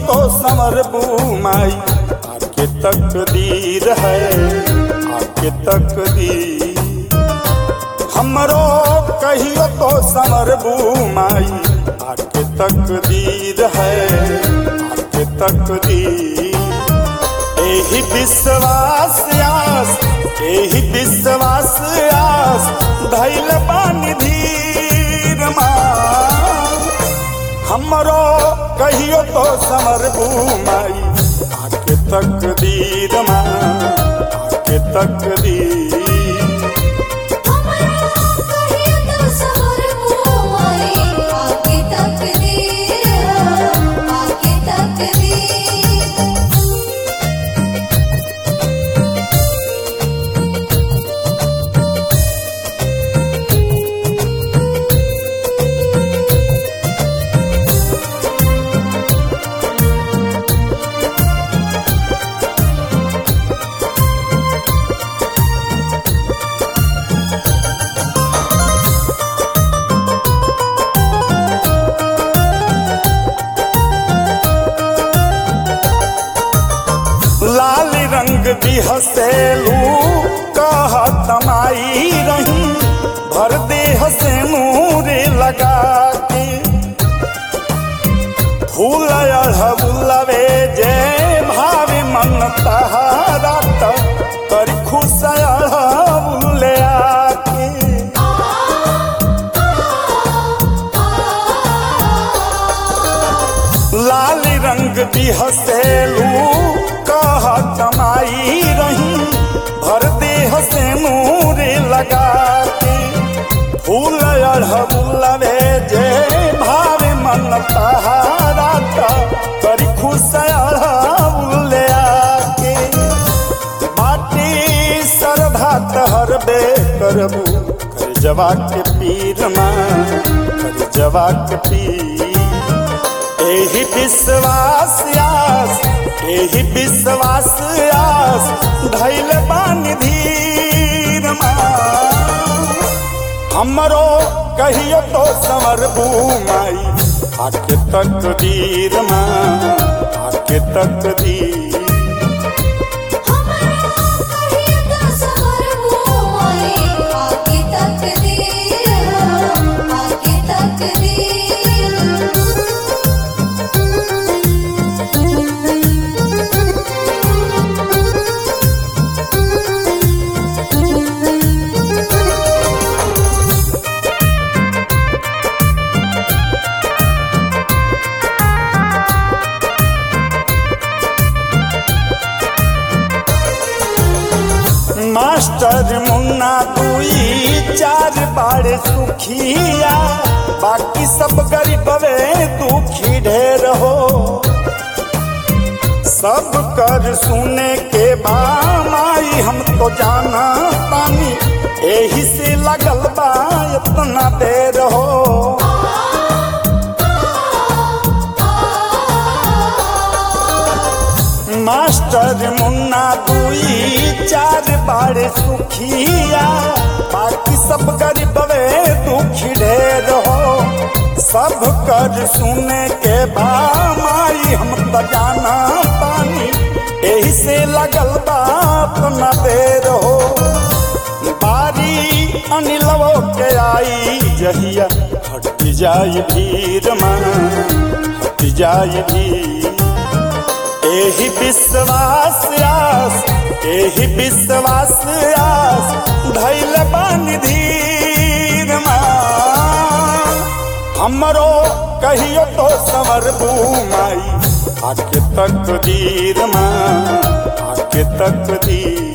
तो समर माई आके तकदीर है आके तकदीर हमरो कहियो तो समर माई आके तकदीर है आके तकदीर एही विश्वास आस एही विश्वास आस धैल पानी धीर माँ हमरो कहियो तो समर माई आके तकदीर माँ आके तकदीर कहियो तो समर माई आके तकदीर आके तकदीर लाल रंग बिहसेलू कह तमाई रही भर देह से नूर लगा के फूल अढ़बुलवे जे भावे मन तहारा त कर खुश अढ़बुले आके लाल रंग बिहसेलू कह कमाई रही भर देह से नूर लगा के फूल अढ़बुलवे जे भावे मन तहारा त करी खुश अढ़बुले आके बाटी सरधा तहर बे करबू कर जवा के पीर माँ कर जवा के पीर एही विश्वास आस एही विश्वास आस धैल बानी धीर माँ हमरो कहियो तो समर माई आके तकदीर माँ आके तकदीर कहियो तो समर माई आके तकदीर आके मास्टर मुन्ना दुई चार बार सुखिया बाकी सब गरीबवे दुखी ढेर हो सब कर सुने के बामाई हम तो जाना पानी एही से लगल बा इतना देर हो मास्टर मुन्ना दुई चार बार सुखिया बाकी सब गरीबवे दुखी ढेर हो सब कर सुने के बामाई हम तो जाना पानी एही से लगल बाप न देर हो बारी अनिलवो के आई जहिया हट जाई भीड़ माँ हट जाई भीड़ एही विश्वास आस एही विश्वास आस धैल बानी धीर माँ हमरो कहियो तो समर माई आके तकदीर माँ आके तकदीर